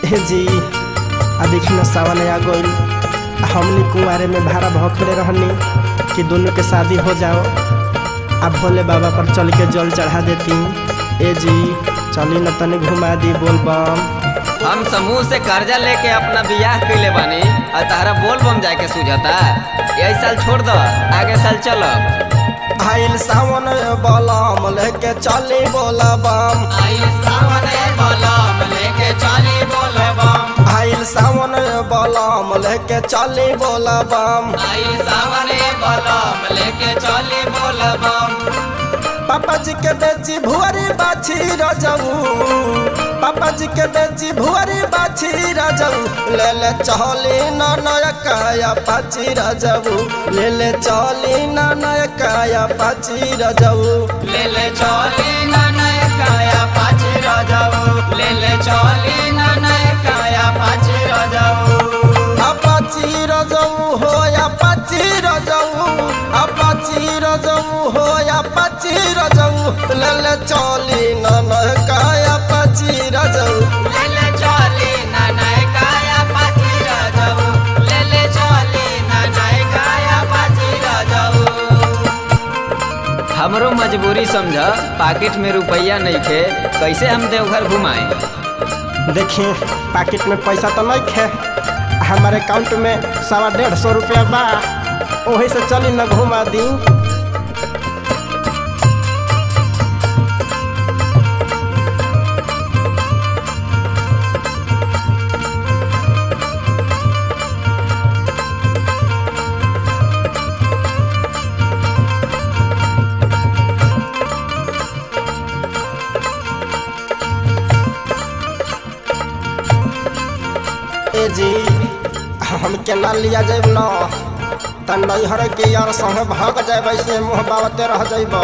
हे जी आ देखी न सावन आ गइल आ हमनी कुंवारे में भाड़ा भखले रहनी कि दोनों के शादी हो जाओ आ भोले बाबा पर चल के जल चढ़ा देती ए जी चली न तनी घुमा दी बोल बम हम समूह से कर्जा लेके अपना बियाह कैले बानी और तारा बोल बम जाए के सूझता यही साल छोड़ दो आगे साल चलो आइल सावन बलम लेके चली बोला बम आइल सावन बलम लेके चली बोला बम पापा जी के बेची भुअरी बाछी रजऊ पापा जी के बेची भुअरी बाछी रजऊ ले ले चली न नयकाया पाची रजऊ ले ले चली न नयकाया पाची रजऊ ले ले चली ना नय काया पाछे रजाऊ ले ले चली ना नय काया पाछे रजाऊ अपाची रजऊ हो अपाची रजऊ अपाची रजऊ हो अपाची रजऊ ले ले चली न नयकाया पाची रजऊ ले ले चली ना नय काया पाछे रजाऊ ले ले चली ना नय काया पाछे रजाऊ हमरो मजबूरी समझ पाकिट में रुपया नहीं खे कैसे हम देवघर घुमाए देखिए पैकेट में पैसा तो नहीं खे हमारे अकाउंट में सवा डेढ़ सौ रुपया बा वही से चली न घुमा दी ए जी हम केना लिया जाब न त नैहर के यार संगे भाग जाब से मुँह बाबते रह जाब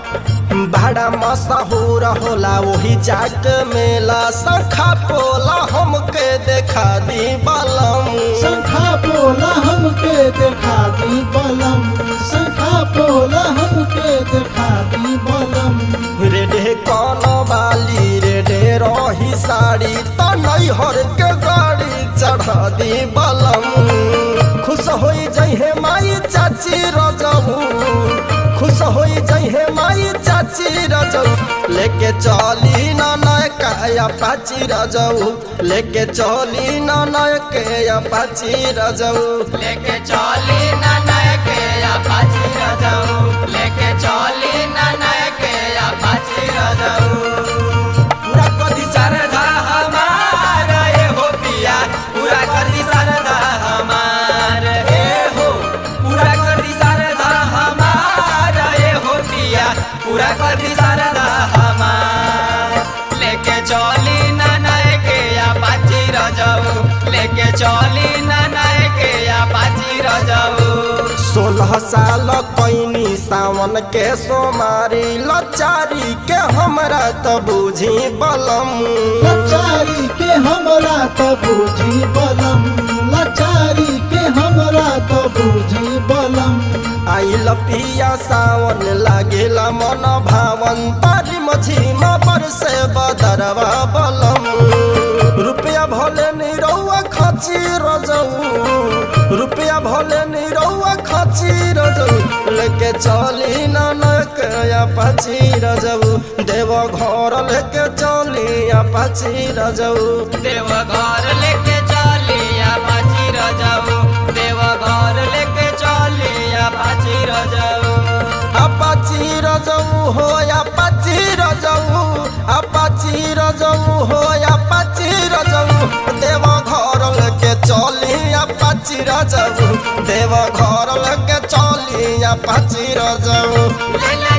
बड़ा मशहूर होला वही जाक मेला शंखा पोला हमके देखा दी बलम शंखा पोला हमके देखा दी बलम शंखा पोला हमके देखा दी बलम रेडे कौन बाली रेडे रही साड़ी त नैहर के गाड़ी चढ़ा दी बलम खुश होई जइहे माई चाची रजऊ खुश होई जइहे माई चाची रजऊ लेके चली ना नयका पाची रजऊ लेके चली ना नयके पाची रजऊ लेके चली ना नय के या पाछे रजाऊ लेके चली ना नय के या पाछे रजाऊ पूरा कदी सरधा हमार ए हो पिया पूरा कदी सरधा हमार ए हो पूरा कदी सरधा हमार ए हो पिया पूरा कदी सरधा हमार लेके चली ना नय के या पाछे रजाऊ लेके चली ना नय के या पाछे रजाऊ सोलह साल कैनी सावन के सोमारी लचारी के हमरा त बुझी बलम लाचारी के हमरा तो बूझी बलम लाचारी के हमरा तो बूझी बलम आइल पिया सावन लागेला मन भावन तारी मझीमा पर से बदरवा बलम रुपया भले निरौआ खची रजऊ रुपया भले निरौआ खची रजऊ लेके चली ना नकया पाची रजऊ देव घर लेके चली पाची रजऊ देव घर लेके चलिया पाची रजाऊ देव घर लेके चलिया पाची रजाऊ अपाची रजऊ हो अपाची रजऊ अपाची रजऊ हो अपाची रजऊ देव घर लेके चली अपाची रजऊ देव घर लेके चली अपाची रजऊ ले ले